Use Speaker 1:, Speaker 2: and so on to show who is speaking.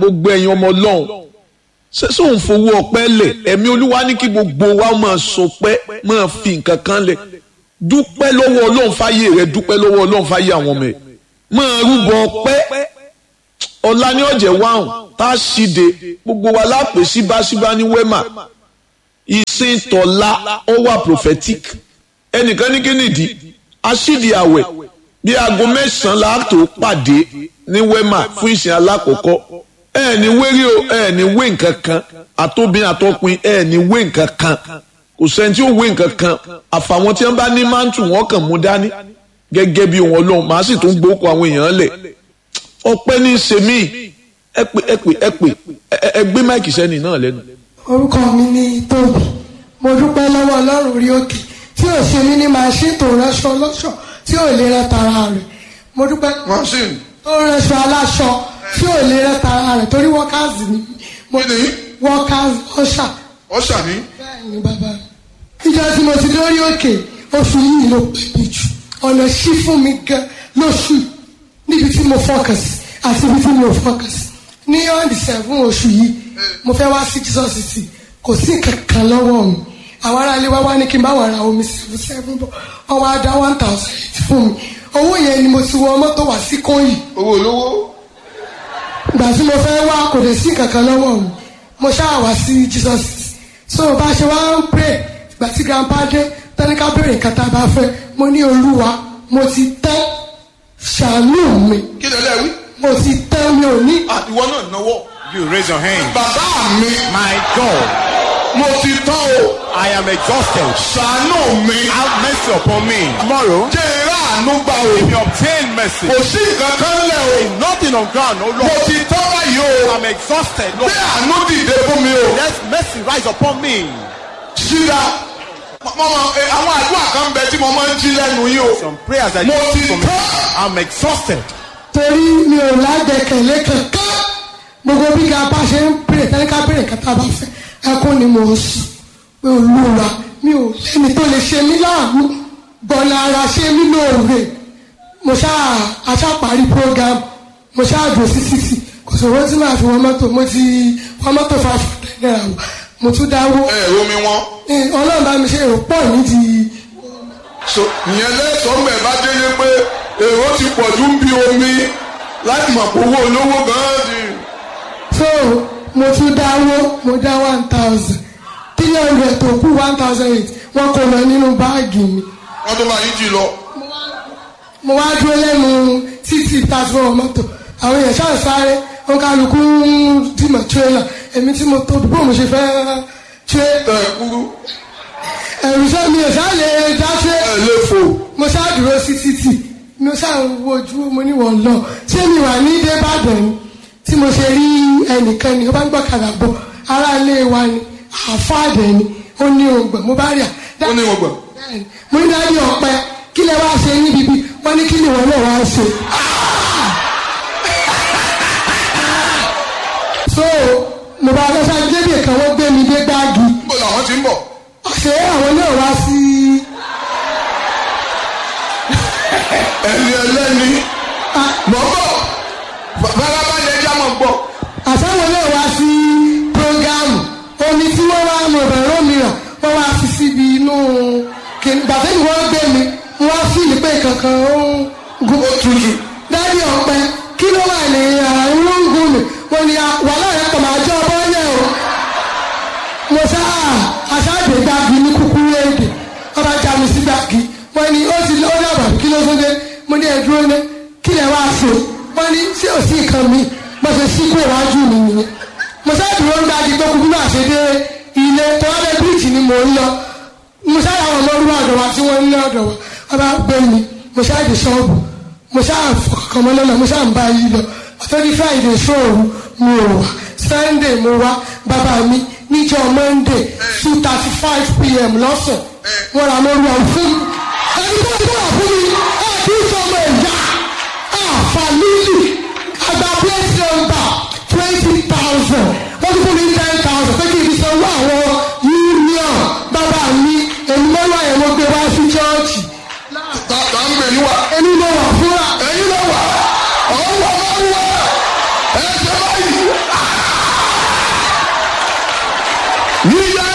Speaker 1: gbogbo ẹ̀yin ọmọ ọlọ́run ṣé sóun fowó ọpẹ́ lẹ̀ ẹ̀mí olúwa ní kí gbogbo wa máa sọpẹ́ máa fi nǹkan kan lẹ̀ dúpẹ́ lọ́wọ́ ọlọ́run fáyé rẹ dúpẹ́ lọ́wọ́ ọlọ́run fáyé àwọn ọmọ ẹ̀ máa rúbọ ọpẹ́ ọ̀la ní ọ̀jẹ̀ wáhùn tá a ṣíde gbogbo wa lápè síbáṣíbá ní wẹ́mà ìsìn tọ̀la ó wà prophetic ẹnìkan ní kí nìdí aṣídi àwẹ̀ bí aago mẹ́sàn-án la tó pàdé ní wẹ́mà fún ìsìn alákọ̀ọ́kọ́ ẹ ní wérí o ẹ ní wé nǹkan kan àtòbìn àtọkùn ẹ ní wé nǹkan kan kò sẹ́ni tí ó wé nǹkan kan àfàwọn tí wọ́n bá ní mántù wọn kàn mú dání gẹ́gẹ́ bí wọn lọ́hùn màá sì tún gbókò àwọn èèyàn lẹ̀ ọpẹ́ ní í ṣe mí ẹ pè ẹ pè ẹ pè ẹ gbé máìkì sẹ́ni náà lẹ́nu.
Speaker 2: orúkọ mi ni tóbi mo dúpẹ́ lọ́wọ́ ọlọ́run orí òkè tí ò ṣe mí ní màṣín tó ránṣọ ọlọ́ṣọ tí ò lè rẹ tara rẹ̀ mo dúpẹ́
Speaker 3: machine
Speaker 2: tó ránṣọ aláṣọ tí ò lè rẹ tara rẹ̀ torí workers ni mo
Speaker 3: Kí ni?
Speaker 2: workers ọ̀ṣà
Speaker 3: ọ̀ṣà ní
Speaker 2: bẹ́ẹ̀ ni bàbá mi. ìjọ tí mo ti lórí òkè oṣù yìí ló pè mí jù ọ̀nà ṣí fún mi gan lóṣù yìí níbi tí mo focus àti ibi tí mo focus ní on the seven oṣù yìí mo fẹ́ wá sí Jesus city kò sí kankan lọ́wọ́ mi àwọn aráalé wá wá ní kí n bá wà ra omi seven seven bọ̀ wọ́n wá dá one thousand eight fún mi owó yẹn ni mo ti wọ mọ́tò wá sí kóyì
Speaker 3: owó olówó
Speaker 2: ìgbà tí mo fẹ́ wá kò dé sí kankan lọ́wọ́ mi mo ṣáà wá sí Jesus city so bá a ṣe wá ń pray ìgbà tí grandpa dé tẹ́lẹ̀ká béèrè nǹkan tá a bá fẹ́ mo ní olúwa mo ti tẹ́ ṣàánú mi
Speaker 3: kí lè lẹ́wí.
Speaker 2: mo ti tẹ́ mi ò ní
Speaker 3: àtiwọ́ náà náwó.
Speaker 4: You raise your hand.
Speaker 3: bàbá mi
Speaker 4: My God,
Speaker 3: mo ti tán o
Speaker 4: I am exhausted.
Speaker 3: ṣàánú mi.
Speaker 4: Have mercy upon me. Tomorrow,
Speaker 3: jẹ́ ìrá àánú gbà o.
Speaker 4: if you obtain mercy,
Speaker 3: kò sí nǹkan kan lẹ̀ o.
Speaker 4: nothing on ground, oh
Speaker 3: mo
Speaker 4: Lord.
Speaker 3: ti tán báyìí o.
Speaker 4: I'm exhausted.
Speaker 3: bí
Speaker 4: Lord,
Speaker 3: àánú dìde fún mi o.
Speaker 4: let mercy rise upon me.
Speaker 3: ṣíra mọ́mọ́ ẹ, àwọn àdúrà kan bẹ tí mo máa ń jí lẹ́nu yìí o.
Speaker 4: Some prayers that
Speaker 3: mo
Speaker 4: you
Speaker 3: ti
Speaker 4: from me.
Speaker 3: tán.
Speaker 4: I'm exhausted.
Speaker 2: torí mi ò lágbẹ̀kẹ̀lé kankan gbogbo bí grandpa ṣe ń béèrè tẹ́lẹ̀ká béèrè nǹkan tá a bá fẹ́ ẹkún ni mo ń sùn pé olúwa mi ò lẹ́ni tó lè ṣe mí láàánú gbọ̀nà ara ṣe mí lóore mo ṣáà aṣáparí program mo ṣáà dùn sí títì kò sọ̀rọ̀ tí màá fi wọ́n mọ́tò mo ti wọ́n mọ́tò five hundred naira wò mo tún dáwó
Speaker 3: ẹ ẹ omi wọn.
Speaker 2: Eh, ọlọ́run bá mi ṣe èrò pọ̀ nídìí
Speaker 3: so ìyẹn lẹ́sọ̀ọ́ mẹ́ bá délé pé èrò ti pọ̀ ju ń bí omi láti mọ̀ pé owó olówó gan-an ni.
Speaker 2: so mo tún dáwó mo dá one thousand three hundred tó kú one thousand eight wọ́n kó lọ nínú báàgì mi
Speaker 3: wọ́n tó máa yí jì lọ.
Speaker 2: mo wá dúró lẹ́nu títì tàbí wọn mọ́tò àwọn èèyàn ṣáà sáré wọn kálukú ń dìmọ̀ tírélà èmi tí mo tóbi bó mo ṣe fẹ́ ṣe
Speaker 3: ẹ kúrú
Speaker 2: ẹ̀rù sọ mi ò ṣáà lè dá ṣe
Speaker 3: ẹ lè fò.
Speaker 2: mo ṣáà dúró sí títì mo ṣáà ń wojú mo ní wọ́n lọ ṣé mi wà ní débàdàn ni tí mo ṣe rí ẹnìkan ni ó bá ń gbọ́kadà bọ̀ ará ilé wa ni àfáàdẹ̀ ni ó ní ògbọ̀n mo bá rí à.
Speaker 3: ó ní wọn gbà.
Speaker 2: Bẹ́ẹ̀ni, mo ní dájú ọpẹ kí lẹ wá ṣe níbi bí wọn ní kí ni wọn náà wá ṣe. so mo bá lọ sáré débi kan wọ́n gbé mi dé gbági
Speaker 3: níbo làwọn ti ń bọ̀.
Speaker 2: ṣé àwọn náà wá sí
Speaker 3: ẹni ẹlẹ́ni mọ̀ bọ̀ farabalẹ̀ ẹja mọ̀ gbọ́.
Speaker 2: àtàwọn náà wá sí prógámù omi tí wọ́n wá mọ̀ bẹ̀rẹ̀ òmíràn wọ́n wá fi síbi inú kìnnì gbàtẹ́ ni wọ́n gbé mi wọ́n á fìlì pé kankan ó ń gun
Speaker 3: ó tutù.
Speaker 2: dájú ọpẹ kí ló wà ní àárín lóńgùn mi wọ́n ní wàhálà yẹn kọ̀ máa jẹ́ ọbọ̀ yẹn o mo sá aṣáájú gbági ní kúkúrú èdè wọ́n bá já mi sí gbági wọ́n ní ó ti ó dàbà kí ló tó dé mo ní ẹ̀dúró ní kí lè wá ṣe wọ́n ní ṣé ò sí nǹkan mi mo ṣe sí kó iwájú mi nìyẹn mo sá dúró ń gbági tó kúkú náà ṣe dé ilé tó wá lé bíríìjì ni mò ń lọ mo sá àwọn ọlọ́run ọ̀dọ̀ wa tí wọ́n ń lé ọ̀dọ̀ wa wọ́n bá gbé mi mo sá dé ṣọ́ọ̀bù mo sá fọkàn mọ́ lọ́nà mo sá ń bá yí lọ àtọ́jú friday ṣòru mi ò wá sunday mo wá bàbá mi níjọ́ monday two thirty five pm lọ́sàn wọ́n ra lórí ọ̀hún fún mi ẹni tó ń bọ̀ fún mi ẹ̀ kí n sọmọ ẹ̀yà àfàlílì àgbà plate number twenty thousand wọ́n tún fún mi ten thousand pé kí n fi sanwó àwọn union bàbá mi èmi mọ́lá yẹn mo gbé wá sí chọ́ọ̀chì
Speaker 3: ta ta ń gbè yín wá.
Speaker 2: èmi mo wà fúnra
Speaker 3: ẹ̀yin ló wà. ọ̀hún wà máa ń wà. ẹ ṣe báyìí. yíyá